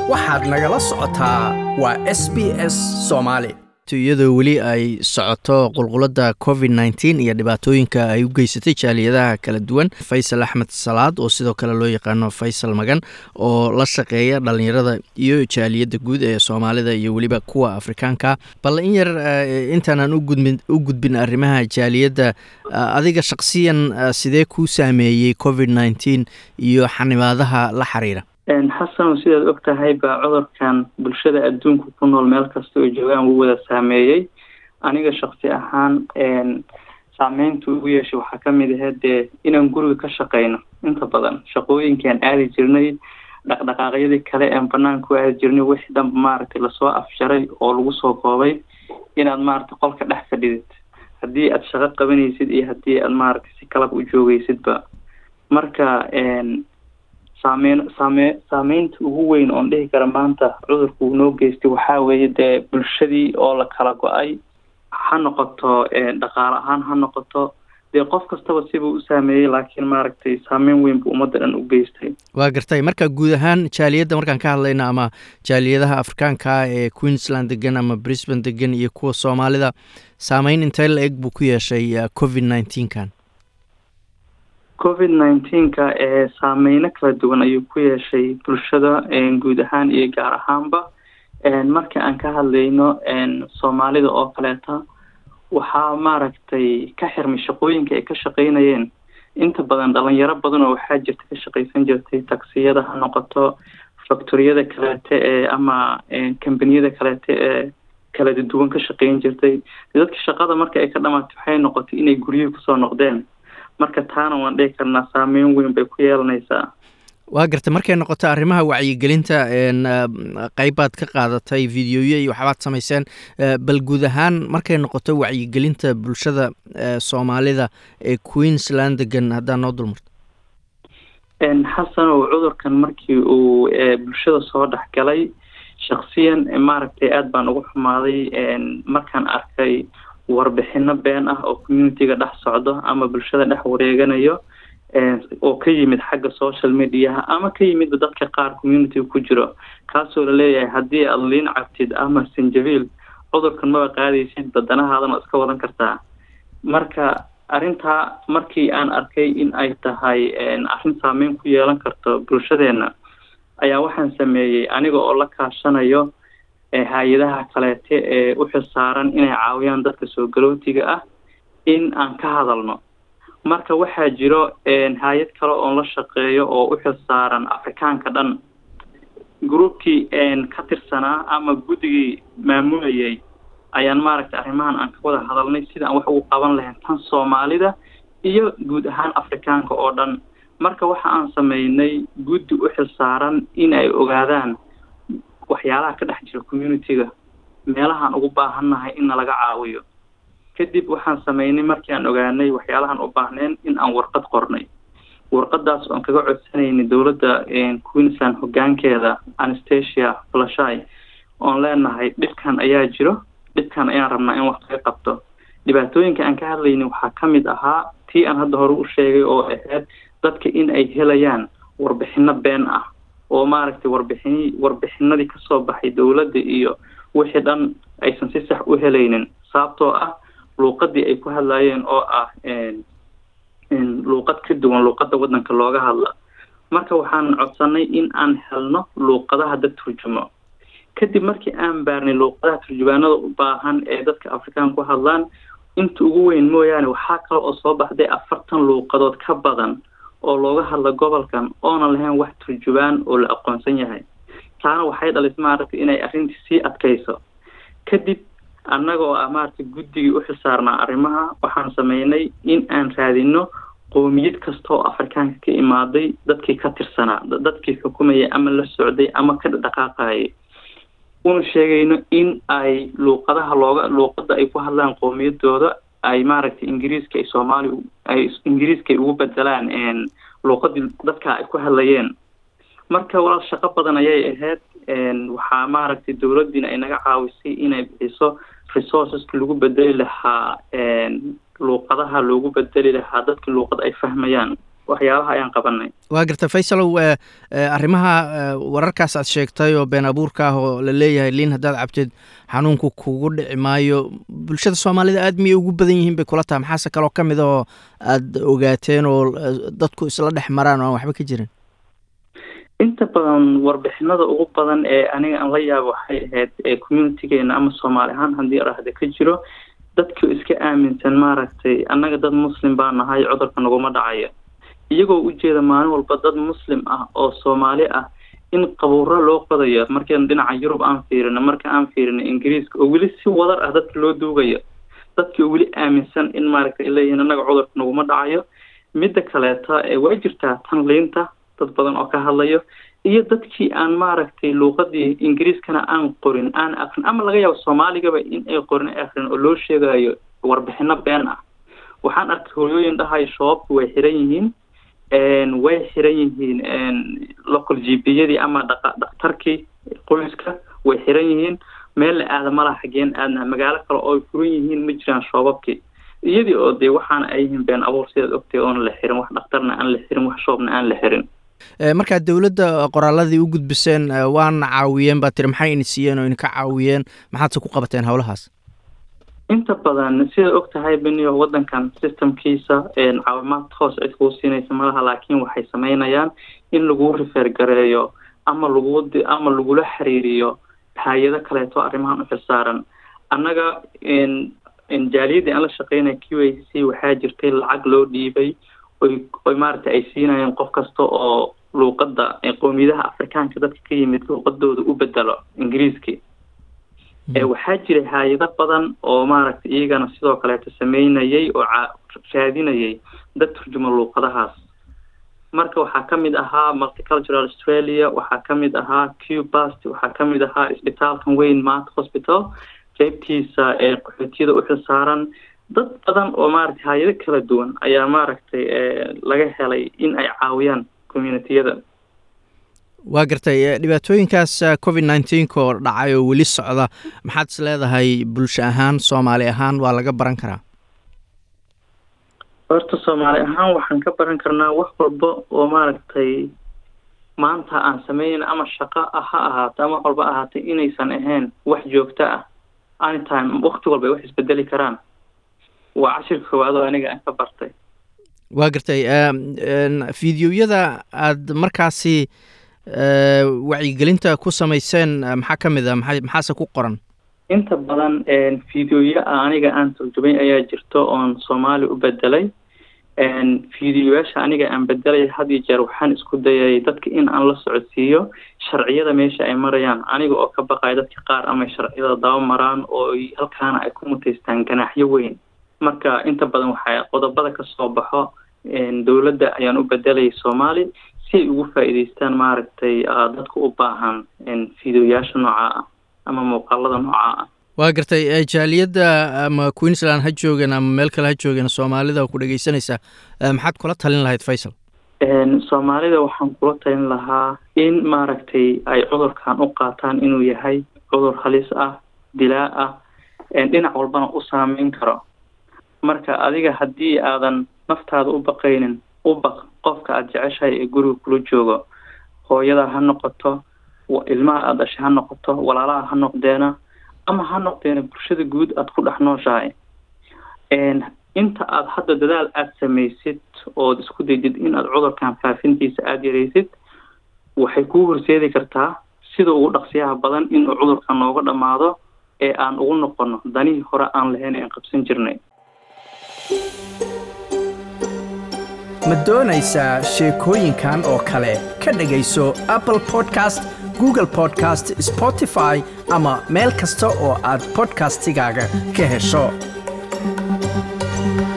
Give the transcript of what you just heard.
waxaad nagala socotaa waa s b s soomaali iyadoo weli ay socoto qulqulada covid nteen iyo dhibaatooyinka ay u geysatay jaaliyadaha kala duwan faysal axmed salaad oo sidoo kale loo yaqaano faysal magan oo la shaqeeya dhalinyarada iyo jaaliyadda guud ee soomaalida iyo weliba kuwa afrikaanka bal in yar intaanaan u gudbin arrimaha jaaliyadda adiga shaqsiyan sidee kuu saameeyey covid nteen iyo xanibaadaha la xiriira xasano sidaad og tahay baa cudurkan bulshada adduunka ku nool meel kasta oo joogaan wuu wada saameeyey aniga shaksi ahaan saameynta ugu yeeshay waxaa kamid ahayd dee inaan guriga ka shaqeyno inta badan shaqooyinkaan aadi jirnay dhaqdhaqaaqyadii kale aan banaanka u aadi jirnay wixii dhanba maaragtay lasoo afjaray oo lagu soo koobay inaad maaragtay qolka dhex fadhidid haddii aad shaqo qabanaysid iyo haddii aad maaragtay si kalaba u joogeysidba marka saameyn saame saameynta ugu weyn oon dhihi kara maanta cudurku uu noo geystay waxaa weeye dee bulshadii oo la kala go-ay ha noqoto dhaqaale ahaan ha noqoto dee qof kastaba sibuu u saameeyey laakiin maaragtay saameyn weyn buu ummadda dhan u geystay waa gartay marka guud ahaan jaaliyadda markaan ka hadlayna ama jaaliyadaha afrikaanka ee queensland degan ama brisbane degan iyo kuwa soomaalida saameyn intee la eg buu ku yeeshay covid nineteenkan covid nineteenka ee saameyno kala duwan ayuu ku yeeshay bulshada guud ahaan iyo gaar ahaanba marka aan ka hadlayno soomaalida oo kaleeta waxaa maaragtay ka xirmay shaqooyinka ay ka shaqeynayeen inta badan dhalinyaro badan oo waxaa jirta ka shaqeysan jirtay taksiyada ha noqoto factoriyada kaleete ee ama kambaniyada kaleete ee kala duwan ka shaqeyn jirtay dadka shaqada marka ay ka dhamaatay waxay noqotay inay guryihii kusoo noqdeen marka taana waan dhihi karnaa saameyn weyn bay ku yeelanaysaa waa gartay markay noqoto arrimaha wacyigelinta qeybaad ka qaadatay videoyo iyo waxbaad samayseen bal guud ahaan markay noqoto wacyigelinta bulshada soomaalida ee queensland degan haddaa noo dulmarto xasanow cudurkan markii uu bulshada soo dhex galay shaksiyan maaragtay aada baan ugu xumaaday markaan arkay warbixino been ah oo communitiga dhex socdo ama bulshada dhex wareeganayo oo ka yimid xagga social mediaha ama ka yimid dadka qaar communitiga ku jiro kaasoo laleeyahay haddii aada liin cabtid ama sanjabiil cudurkan maba qaadaysid badanahaadana oo iska wadan kartaa marka arrintaa markii aan arkay in ay tahay arrin saameyn ku yeelan karto bulshadeena ayaa waxaan sameeyey aniga oo la kaashanayo hay-adaha kaleete ee u xilsaaran inay caawiyaan dadka soo galootiga ah in aan ka hadalno marka waxaa jiro hay-ad kale oon la shaqeeyo oo u xilsaaran afrikaanka dhan groupkii ka tirsanaa ama guddigii maamulayay ayaan maaragtay arrimahan aan ka wada hadalnay sida aan wax ugu qaban lahayn tan soomaalida iyo guud ahaan afrikaanka oo dhan marka waxa aan sameynay guddi u xilsaaran in ay ogaadaan waxyaalaha ka dhex jira communitiga meelahaan ugu baahannahay in nalaga caawiyo kadib waxaan sameynay markii aan ogaanay waxyaalahaan u baahneen in aan warqad qornay warqadaas oon kaga codsanaynay dowladda queensland hogaankeeda anastasia flashay oon leenahay dhibkan ayaa jiro dhibkan ayaan rabnaa in wax laga qabto dhibaatooyinka aan ka hadlaynay waxaa ka mid ahaa tii aan hadda hore u sheegay oo ahayd dadka in ay helayaan warbixino been ah oo maaragtay warbixini warbixinadii kasoo baxay dowladda iyo wixii dhan aysan si sax u helaynin sababtoo ah luuqadii ay ku hadlayeen oo ah luuqad ka duwan luuqada waddanka looga hadla marka waxaan codsanay in aan helno luuqadaha dad turjumo kadib markii aan baarnay luuqadaha turjubaanada u baahan ee dadka afrikaan ku hadlaan inta ugu weyn mooyaane waxaa kale oo soo baxday afartan luuqadood ka badan oo looga hadla gobolkan oonan lahayn wax turjubaan oo la aqoonsan yahay taana waxay dhalis maaragtay inay arrintii sii adkayso kadib annaga oo ah maaragtay guddigii u xilsaarnaa arrimaha waxaan sameynay in aan raadino qoomiyad kasta oo afrikaanka ka imaaday dadkii ka tirsanaa dadkii xukumayay ama la socday ama ka dhaqaaqayay una sheegayno in ay luuqadaha looga luuqada ay ku hadlaan qoomiyadooda ay maaragtay ingiriiska ay soomaali ay ingiriiska ay ugu bedelaan luuqadii dadka ay ku hadlayeen marka walaal shaqo badan ayay ahayd waxaa maaragtay dowladdiina ay naga caawisay inay bixiso resourceska lagu bedeli lahaa luuqadaha loogu bedeli lahaa dadka luuqad ay fahmayaan waxyaalaha ayaan qabanay waa garta faysalow arrimaha wararkaas aad sheegtay oo been abuurka ah oo la leeyahay liin haddaad cabteed xanuunku kugu dhici maayo bulshada soomaalida aad miyay ugu badan yihiin bay kula tahay maxaase kaloo ka mid oo aad ogaateen oo dadku isla dhex maraan oo aan waxba ka jirin inta badan warbixinada ugu badan ee aniga aan la yaabo waxay ahayd ee communitygeena ama soomaali ahaan haddii arahda ka jiro dadku iska aaminsan maaragtay annaga dad muslim baa nahay cudurka naguma dhacayo iyagoo ujeeda maalin walba dad muslim ah oo soomaali ah in qabuuro loo qodayo markaan dhinaca yurub aan fiirino marka aan fiirino ingiriiska oo weli si wadar ah dadka loo duugayo dadki oo weli aaminsan in maaragtay leeyihiin annaga cudurka naguma dhacayo midda kaleeta waa jirtaa tan liinta dad badan oo ka hadlayo iyo dadkii aan maaragtay luuqadii ingiriiskana aan qorin aan akrin ama laga yaabo soomaaligaba in ay qorin akrin oo loo sheegayo warbixino been ah waxaan arkay hooyooyin dhahayo shabaabku way xiran yihiin way xiran yihiin local g p yadii ama dhaqa dhakhtarkii qoyska way xiran yihiin meel la aada malaha xageen aadna magaalo kale oo ay furan yihiin ma jiraan shoobabkii iyadii oo dee waxaana ay yihiin been abuur sidaad ogtay oona la xirin wax dhakhtarna aan la xirin wax shoobna aan la xirin markaad dowladda qoraaladii u gudbiseen waana caawiyeen baa tiri maxay ini siiyeen oo idinka caawiyeen maxaadse ku qabateen howlahaas inta badan sidaad og tahay beniyo waddankan systemkiisa caawimaad hoos cid kuu siinaysa malaha laakiin waxay sameynayaan in laguu rifeer gareeyo ama lagu ama lagula xiriiriyo hay-ado kaleeto arrimahan u xilsaaran annaga jaaliyadii aan la shaqeynaya q a c waxaa jirtay lacag loo dhiibay oy oy maaragtay ay siinayeen qof kasta oo luuqadda qowmiyadaha afrikaanka dadka ka yimid luuqadooda u bedelo ingiriiskii waxaa jiray hay-ado badan oo maaragtay iyagana sidoo kaleeto sameynayay oo raadinayay dad turjuma luuqadahaas marka waxaa ka mid ahaa multicultural australia waxaa ka mid ahaa cubast waxaa ka mid ahaa isbitaalkan weyn mount hospital qeybtiisa ee qaxootiyada u xilsaaran dad badan oo maaragtay hay-ado kala duwan ayaa maaragtay laga helay in ay caawiyaan communitiyada waa gartay dhibaatooyinkaas covid nineteenka oo dhacay oo weli socda maxaad is leedahay bulsho ahaan soomaali ahaan waa laga baran karaa horta soomaali ahaan waxaan ka baran karnaa wax walba oo maaragtay maanta aan sameynayna ama shaqo ha ahaato ama wax walba ahaatay inaysan ahayn wax joogto ah anytime wakti walba ay wax isbedeli karaan waa cashirka koowaad oo aniga aan ka bartay waa gartay fideoyada aada markaasi wacyigelinta ku samayseen maxaa ka mid a maa maxaase ku qoran inta badan fideoya aniga aan turjumay ayaa jirto oon soomaali u bedelay fideoyaasha aniga aan bedelay had iyo jeer waxaan isku dayay dadka in aan la socodsiiyo sharciyada meesha ay marayaan aniga oo ka baqaya dadka qaar amay sharciyada daba maraan oo halkaana ay ku mutaystaan ganaaxyo weyn marka inta badan waxaa qodobada kasoo baxo dowladda ayaan u bedelay soomaali si ay ugu faa'iidaystaan maaragtay dadka u baahan fideoyaasha noocaa ah ama muuqaalada noocaa ah waa gartay jaaliyadda ama queensland ha joogeen ama meel kale ha joogeen soomaalida ku dhegeysanaysaa maxaad kula talin lahayd faysal soomaalida waxaan kula talin lahaa in maaragtay ay cudurkan u qaataan inuu yahay cudur halis ah dilaa ah dhinac walbana u saameyn karo marka adiga haddii aadan naftaada u baqaynin u baq qofka aada jeceshahay ee guriga kula joogo hooyada ha noqoto ilmaha aada dhashay ha noqoto walaalaha ha noqdeena ama ha noqdeena bulshada guud aada ku dhex nooshahay inta aada hadda dadaal aada samaysid ood isku daydid in aad cudurkan faafintiisa aada yaraysid waxay kuu horseedi kartaa sida ugu dhaqsiyaha badan inuu cudurkan nooga dhammaado ee aan ugu noqono danihii hore aan lahayn aan qabsan jirnay ma doonaysaa sheekooyinkan oo kale ka dhegayso apple podcast google podcast spotify ama meel kasta oo aad bodkastigaaga ka hesho